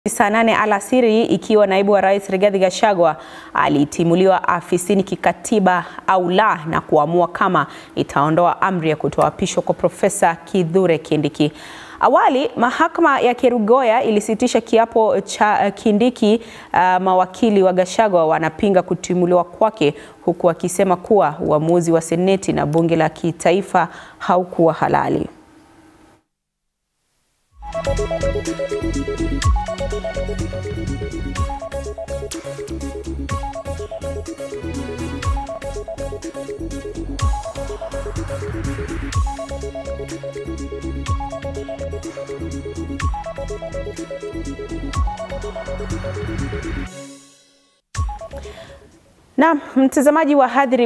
Saa nane alasiri ikiwa naibu wa rais Rigathi Gachagua alitimuliwa afisini kikatiba au la, na kuamua kama itaondoa amri ya kutoapishwa kwa Profesa Kithure Kindiki. Awali mahakama ya Kerugoya ilisitisha kiapo cha Kindiki. Uh, mawakili wa Gachagua wanapinga kutimuliwa kwake huku wakisema kuwa uamuzi wa seneti na bunge la kitaifa haukuwa halali. Na mtazamaji wa Hadhiri